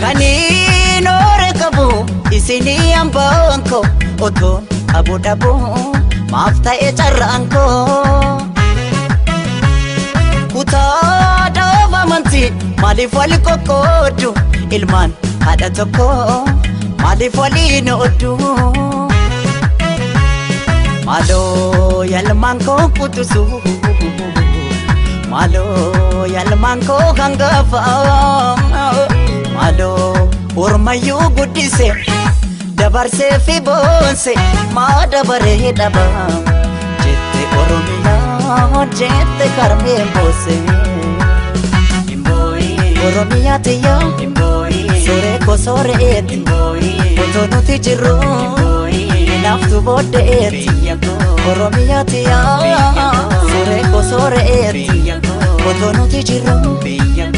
Kaniin hoore qabu isinii hambaan koo otoon abu dhabu maaf ta'e carraan koo. Kutaa dhaaba amantii maaliif wali qoqqoodu ilmaan haadha tokko maaliif waliin ooddu. Maaloo yaalmaan koo kutusu maaloo yaalmaan koo hangafa maaloo ormayyuu guddise dabarsee fi boonse maa dabaree dhaba jette oromiyaa jette karmee boose. Oromiyaa tiyya soree ko sooreeti otoo nuti jirru naaftu booddeeti. Oromiyaa tiyya soree ko sooreeti otoo nuti jirru